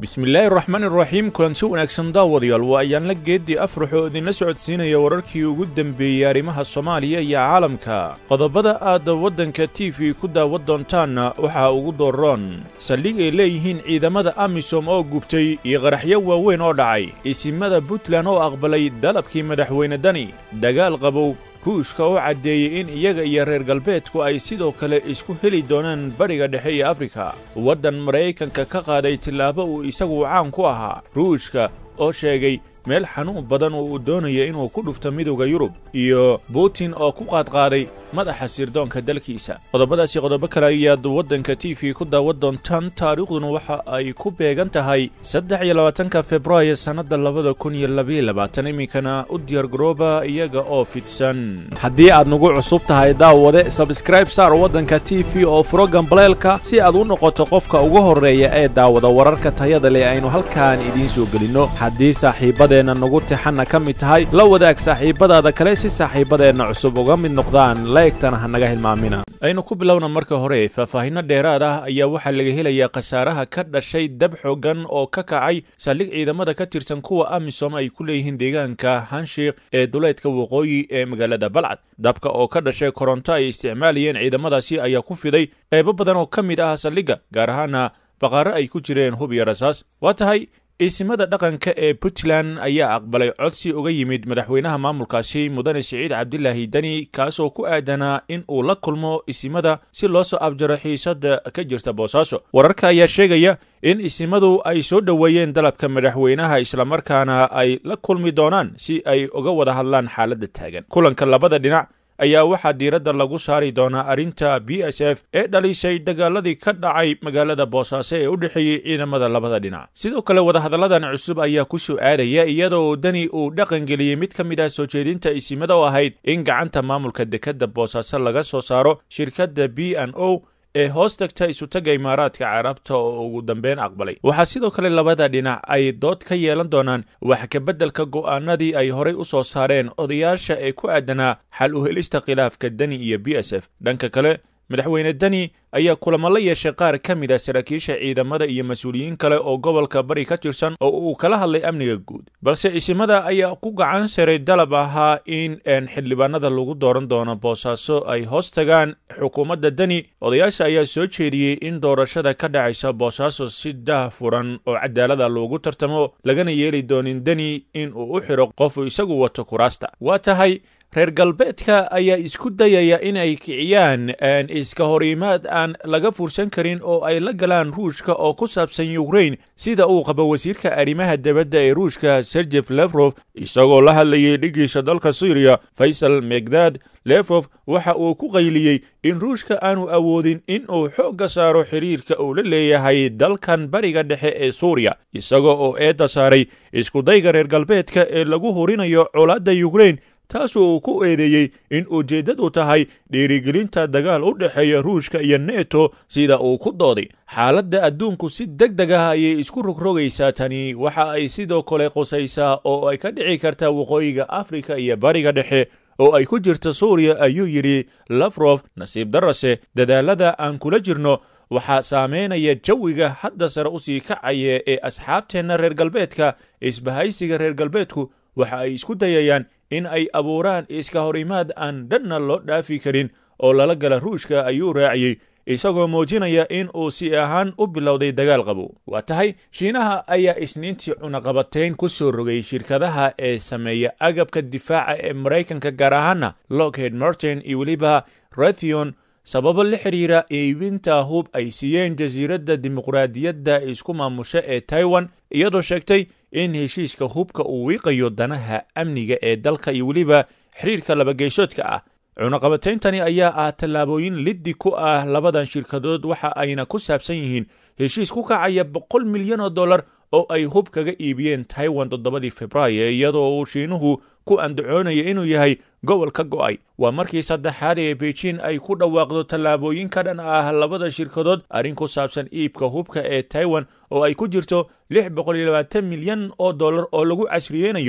bismillaahi raxmaan iraxiim kulansi wanaagsan daawadayaal waa ayaan la geeddii afrax oo idinla socodsiinaya wararkii ugu dembeeyey arrimaha soomaaliya iyo caalamka qodobada aad waddanka t v ku daawan doontaanna waxaa ugu dooroon saldhig ay leeyihiin ciidamada amisom oo gubtay iyo qaraxyo waaweyn oo dhacay isimada puntland oo aqbalay dalabkii madaxweyne dani dagaal qabow ruushka oo caddeeyey in iyaga iyo reer galbeedku ay sidoo kale isku heli doonaan bariga dhexe iyo afrika waddan maraykanka ka qaaday tillaabo uu isagu caan ku ahaa ruushka oo sheegay meel xanuun badan oo uu doonaya inuu ku dhufto midowda yurub iyo butin oo ku qaadqaaday madaxa sirdoonka dalkiisa qodobadaasi qodobo kale ayaad waddanka t v ku daawan doontaan taariikhduna waxa ay ku beegan tahay saddex iyo labaatanka februaayo sannadda labada kun iyo labaiyo labaatan iminkana u diyaargarooba iyaga oo fidsan haddii aad nagu cusub tahay daawade sabskraib saar waddanka t v oo furo gambaleelka si aad u noqoto qofka ugu horreeya ee daawada wararka tayada leh aynu halkaan idiin soo gelinno haddii saaxiibadeenna nagu tixanna ka mid tahay la wadaag saaxiibadaada kale si saaxiibadeenna cusub uga mid noqdaan laegtana ha naga hilmaamina aynu ku bilowna marka hore faahfaahinno dheeraad ah ayaa waxaa laga helayaa khasaaraha ka dhashay dab xooggan oo ka kacay saldhig ciidamada ka tirsan kuwa amisom ay ku leeyihiin deegaanka hanshiikh ee duleedka waqooyi ee magaalada balcad dabka oo ka dhashay koronto ay isticmaalayeen ciidamadaasi ayaa ku fiday qaybo badan oo ka mid ah saldhigga gaar ahaana baqaaro ay ku jireen hub iyo rasaas waa tahay iisimada dhaqanka ee puntland ayaa aqbalay codsi uga yimid madaxweynaha maamulkaasi mudane siciid cabdilaahi deni kaasoo ku aadanaa in uu la kulmo isimada si loo soo afjaro xiisadda ka jirta boosaaso wararka ayaa sheegaya in isimadu ay soo dhoweeyeen dalabka madaxweynaha islamarkaana ay la kulmi doonaan si ay uga wada hadlaan xaaladda taagan kulanka labada dhinac ayaa waxaa diiradda lagu saari doonaa arrinta b s f ee dhalisay dagaaladii ka dhacay magaalada boosaaso ee u dhexeeyey ciidamada labada dhinac sidoo kale wadahadalladan cusub ayaa ku soo aadaya iyadoo deni uu dhaqangeliyey mid ka mid ah soo jeedinta isimada oo ahayd in gacanta maamulka dekedda boosaaso laga soo saaro shirkadda b n o ee hoos tagta isutagga imaaraadka carabta oo ugu dambeyn aqbalay waxaa sidoo kale labada dhinac ay dood ka yeelan doonaan wax kabeddelka go'aanadii ay horay u soo saareen odayaasha ee ku aadanaa xal u helista khilaafka deni iyo b s f dhanka kale madaxweyne deni ayaa kulamo la yeeshay qaar ka mid ah saraakiisha ciidamada iyo mas-uuliyiin kale oo gobolka bari ka tirsan oo uu kala hadlay amniga guud balse isimada ayaa ku gacan saray dalab ahaa in xildhibaanada lagu dooran doono boosaaso ay hoos tagaan xukuumadda deni odayaasha ayaa soo jeediyey in doorashada ka dhacaysa boosaaso si dah furan oo cadaalada loogu tartamo lagana yeeli doonin deni in uu u xidho qofu isagu wato kuraasta waa tahay reer galbeedka ayaa isku dayaya inay kiciyaan iska horimaad aan laga fursan karin oo ay la galaan ruushka oo ku saabsan ukrain sida uu qabo wasiirka arrimaha dibadda ee ruushka serjef lefrof isagoo la hadlayay dhigiisa dalka syriya faysal megdad lefrof waxa uu ku qayliyey in ruushka aanu awoodin in uu xoogga saaro xiriirka uu la leeyahay dalkan bariga dhexe ee suuriya isagoo oo eedda saaray iskudayga reer galbeedka ee lagu horinayo colaadda ukrain taasoo uu ku eedeeyey in ujeeddadu tahay dhiirigelinta dagaal u dhexeeya ruushka iyo neto sida uu ku dooday xaaladda adduunku si deg deg ah ayay isku rogrogaysaa tani waxa ay sidoo kale qusaysaa oo ay ka dhici kartaa waqooyiga afrika iyo bariga dhexe oo ay ku jirta suuriya ayuu yidhi lafrof nasiib darase dadaalada aan kula jirno waxaa saameynaya jawiga hadda sare u sii kacaya ee asxaabteenna reer galbeedka isbahaysiga reer galbeedku waxa ay isku dayayaan in ay abuuraan iska horimaad aan dhanna loo dhaafi karin oo lala gala ruushka ayuu raaciyey isagoo muujinaya in uu si ahaan u bilowday dagaal qabow waa tahay shiinaha ayaa isniintii cunaqabatayn ku soo rogay shirkadaha ee sameeya agabka difaaca ee maraykanka gaar ahaana lockheed martin iyo weliba rathion sababo la xidhiira iibinta hub ay siiyeen jasiiradda dimuqraadiyadda isku maamusha ee taiwan iyadoo sheegtay in heshiiska hubka uu wiiqayo danaha amniga ee dalka iyo weliba xiriirka labageyshoodka ah cunaqabatayntani ayaa ah tallaabooyin liddi ku ah labadan shirkadood waxa ayna ku saabsan yihiin heshiis ku kacaya boqol milyan oo dollar oo ay hub kaga iibiyeen taiwan toddobadii februaayo iyadoo uu shiinuhu ku andacoonaya inuu yahay gobol ka go'ay waa markii saddexaad ee beijing ay ku dhawaaqdo tallaabooyin ka dhan ah labada shirkadood arrin ku saabsan iibka hubka ee taiwan oo ay ku jirto lix boqol iyo labaatan milyan oo dollar oo lagu casriyeynayo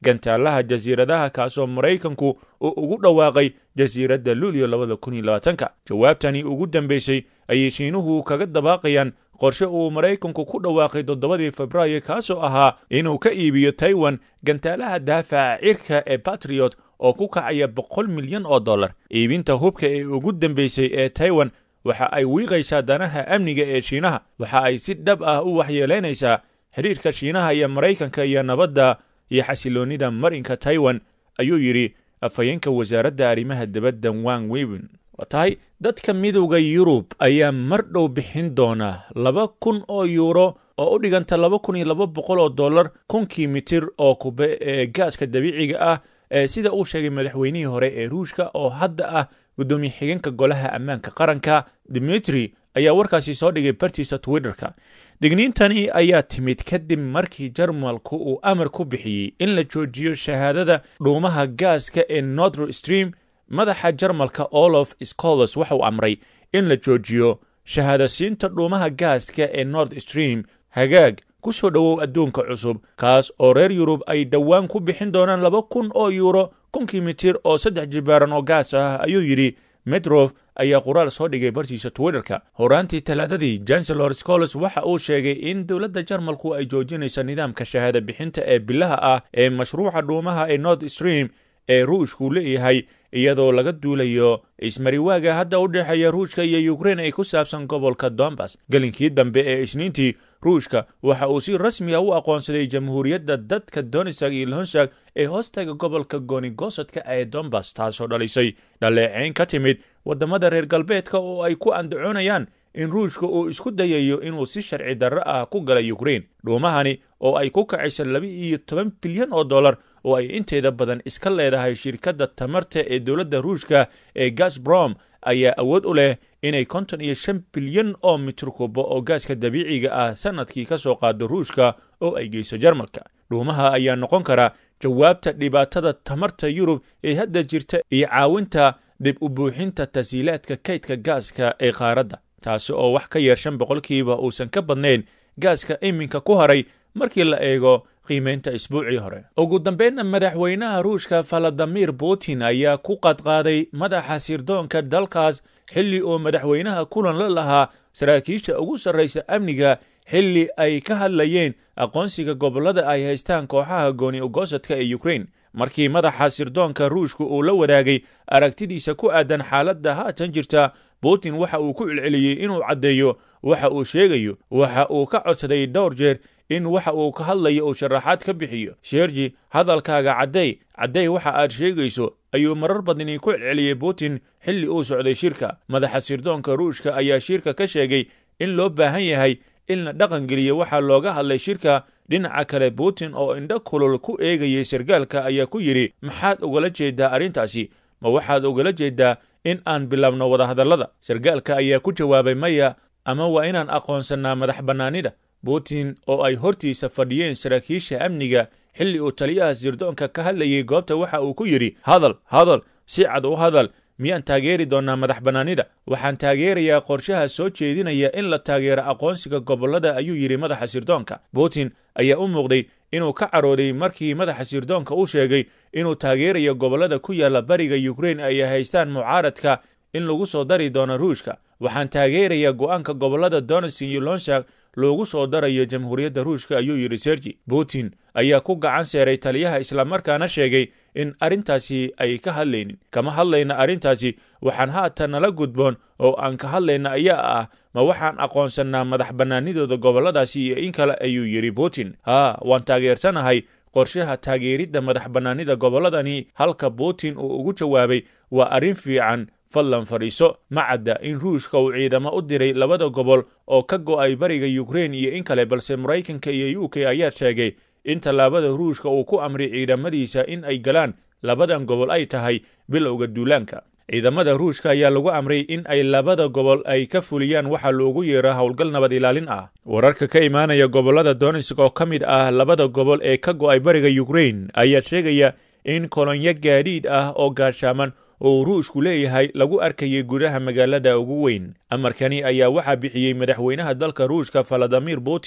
gantaalaha jasiiradaha kaasoo maraykanku uu ugu dhawaaqay jasiiradda luulyo labada kun iyo labaatanka jawaabtani ugu dambeysay ayay shiinuhu kaga dabaaqayaan qorshe uu maraykanku ku dhawaaqay toddobadii febraayo kaasoo ahaa inuu ka iibiyo taiwan gantaalaha daafaca cirka ee batriot oo ku kacaya boqol milyan oo dollar iibinta hubka ee ugu dambeysay ee taiwan waxa ay wiiqaysaa danaha amniga ee shiinaha waxa ay si dhab ah u waxyeelaynaysaa xidhiirka shiinaha iyo maraykanka iyo nabadda iyo xasiloonnida marinka taiwan ayuu yidhi afhayeenka wasaaradda arrimaha dibadda wang weben waa tahay dadka midowda yurub ayaa mar dhow bixin doona laba kun oo yuuro oo u dhiganta laba kun iyo laba boqol oo dollar kunkii mitir oo kube ee gaaska dabiiciga ah ee sida uu sheegay madaxweynihii hore ee ruushka oo hadda ah guddoomiye xigeenka golaha ammaanka qaranka dimitri ayaa warkaasi soo dhigay bartiisa twitterka digniintani ayaa timid kadib markii jarmalku uu amar ku bixiyey in la joojiyo shahaadada dhuumaha gaaska ee notr stream madaxa jarmalka olof scolos waxauu amray in la joojiyo shahaadasiinta dhuumaha gaaska ee nord stream hagaag ku soo dhowow adduunka cusub kaas oo reer yurub ay dhowaan ku bixin doonaan laba kun oo yuuro kunkii mitir oo saddex jibaaran oo gaas ah ayuu yidhi medrof ayaa qoraal soo dhigay bartiisa twitterka horaantii talaadadii chancellor scolos waxa uu sheegay in dowladda jarmalku ay joojinaysa nidaamka shahaada bixinta ee bilaha ah ee mashruuca dhuumaha ee nord stream ee ruushku leeyahay iyadoo laga duulayo ismariwaaga hadda u dhexeeya ruushka iyo ukrein ay ku saabsan gobolka dombas gelinkii dambe ee isniintii ruushka waxa uu si rasmi ah u aqoonsaday jamhuuriyadda dadka donisag iyo lonshag ee hoostaga gobolka goonigosadka ee dombas taasoo dhalisay dhaleeceyn ka timid waddamada reer galbeedka oo ay ku andacoonayaan in ruushka uu isku dayayo inuu si sharci darro ah ku galay ukrein dhuumahani oo ay ku kacaysa laba iyo toban bilyan oo dollar oo ay inteeda badan iska leedahay shirkadda tamarta ee dowladda ruushka ee gasbrom ayaa awood u leh inay konton iyo shan bilyan oo mitir kubo oo gaaska dabiiciga ah sannadkii ka soo qaado ruushka oo ay geyso jarmalka dhuumaha ayaa noqon kara jawaabta dhibaatada tamarta yurub ee hadda jirta iyo caawinta dib u buuxinta tasiilaadka kaydka gaaska ee qaaradda taasi oo wax ka yar shan boqolkiiba uusan ka badnayn gaaska iminka ku haray markii la eego qiimaynta isbuucii hore ugu dambeynna madaxweynaha ruushka valadimir putin ayaa ku qadqaaday madaxa sirdoonka dalkaas xilli uu madaxweynaha kulan la lahaa saraakiisha ugu sarraysa amniga xilli ay ka hadlayeen aqoonsiga gobollada ay haystaan kooxaha gooni ugosadka ee ukrein markii madaxa sirdoonka ruushka uu la wadaagay aragtidiisa ku aadan xaaladda haatan jirta putin waxa uu ku celceliyey inuu caddeeyo waxa uu sheegayo waxa uu ka codsaday dhowr jeer in waxa uu ka hadlayo uu sharaxaad ka bixiyo sheerji hadalkaaga cadday cadday waxa aad sheegayso ayuu marar badani ku celceliyey putin xilli uu socday shirka madaxa sirdoonka ruushka ayaa shirka ka sheegay in loo baahan yahay in la dhaqangeliyo waxaa looga hadlay shirka dhinaca kale putin oo indho kulul ku eegayay sargaalka ayaa ku yidhi maxaad ugala jeedaa arrintaasi ma waxaad ugala jeedaa in aan bilaabno wadahadallada sargaalka ayaa ku jawaabay maya ama waa inaan aqoonsannaa madax bannaanida putin oo ay hortiisa fadhiyeen saraakiisha amniga xilli uu taliyaha sirdoonka ka hadlayay goobta waxa uu ku yidhi hadal hadal si cad u hadal miyaan taageeri doonnaa madax bannaanida waxaan taageerayaa qorshaha soo jeedinaya in la taageero aqoonsiga gobollada ayuu yidhi madaxa sirdoonka putin ayaa u muuqday inuu ka carooday markii madaxa sirdoonka u sheegay inuu taageerayo gobollada ku yaalla bariga ukrein ay haystaan mucaaradka in lagu soo dari doono ruushka waxaan taageerayaa go'aanka gobollada donetsk iyo lonshak loogu soo darayo jamhuuriyadda ruushka ayuu yidhi sergi putin ayaa ku gacan seeray taliyaha islamarkaana sheegay in arrintaasi ay ka hadlaynin kama hadlayna arrintaasi waxaan haatan nala gudboon oo aan ka hadlayna ayaa ah ma waxaan aqoonsannaa madax bannaanidooda gobolladaasi iyo in kale ayuu yidhi putin haa waan taageersanahay qorshaha taageeridda madax bannaanida gobolladani halka putin uu ugu jawaabay waa arrin fiican fadlan fadhiiso ma cadda in ruushka uu ciidamo u diray labada gobol oo ka go'ay bariga ukrein iyo in kale balse maraykanka iyo u k ayaa sheegay in tallaabada ruushka uu ku amray ciidamadiisa in ay galaan labadan gobol ay tahay bilowga duulaanka ciidamada ruushka ayaa lagu amray in ay labada gobol ay ka fuliyaan waxa loogu yeero howlgal nabad ilaalin ah wararka ka imaanaya gobollada donetsk oo ka mid ah labada gobol ee ka go'ay bariga ukrein ayaa sheegaya in kolonyo gaadhiidh ah oo gaashaaman oo ruushku leeyahay lagu arkayay gudaha magaalada ugu weyn amarkani ayaa waxaa bixiyey madaxweynaha dalka ruushka valadimir putin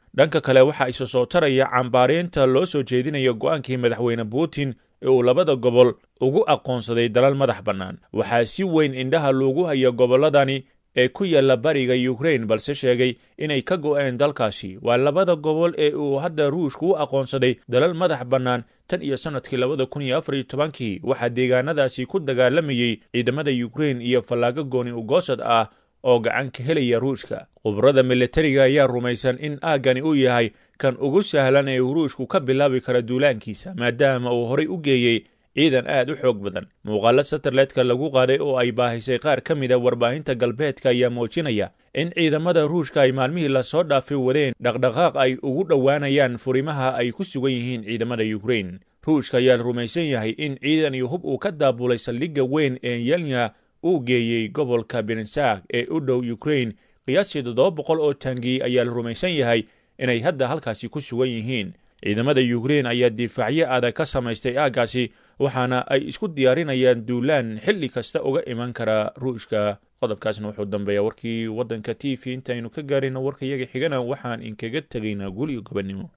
dhanka kale waxaa isa soo taraya cambaaraynta loo soo jeedinaya go'aankii madaxweyne putin ee uu labada gobol ugu aqoonsaday dalal madax bannaan waxaa si weyn indhaha loogu haya gobolladani ee ku yaalla bariga yukrain balse sheegay inay ka go'een dalkaasi waa labada gobol ee uu hadda ruushku u aqoonsaday dalal madax bannaan tan iyo sannadkii labada kun iyo afar iyo tobankii waxaa deegaanadaasi ku dagaalamayey ciidamada yukrain iyo fallaago gooni ugoosad ah oo gacan ka helaya ruushka khubrada militariga ayaa rumaysan in aaggani uu yahay kan ugu sahlan ee uu ruushku ka bilaabi kara duulaankiisa maadaama uu horay u geeyey ciidan aad u xoog badan muuqaalo satellite-ka lagu qaaday oo ay baahisay qaar ka mida warbaahinta galbeedka ayaa muujinaya in ciidamada ruushka ay maalmihii lasoo dhaafay wadeen dhaqdhaqaaq ay ugu dhowaanayaan furimaha ay ku sugan yihiin ciidamada yukrain ruushka ayaa rumaysan yahay in ciidan iyo hub uu ka daabulay saldhigga weyn ee yelnya uu geeyey gobolka bensag ee u dhow yukrain qiyaastii toddoba boqol oo taangi ayaa la rumaysan yahay inay hadda halkaasi ku sugan yihiin ciidamada yukrain ayaa difaacyo adag ka samaystay aaggaasi waxaana ay isku diyaarinayaan duulaan xilli kasta uga iman kara ruushka qodobkaasna wuxuu dambeeyaa warkii waddanka t v intaynu ka gaarayno warkayaga xigana waxaan inkaga tegaynaa gul iyo gobannimo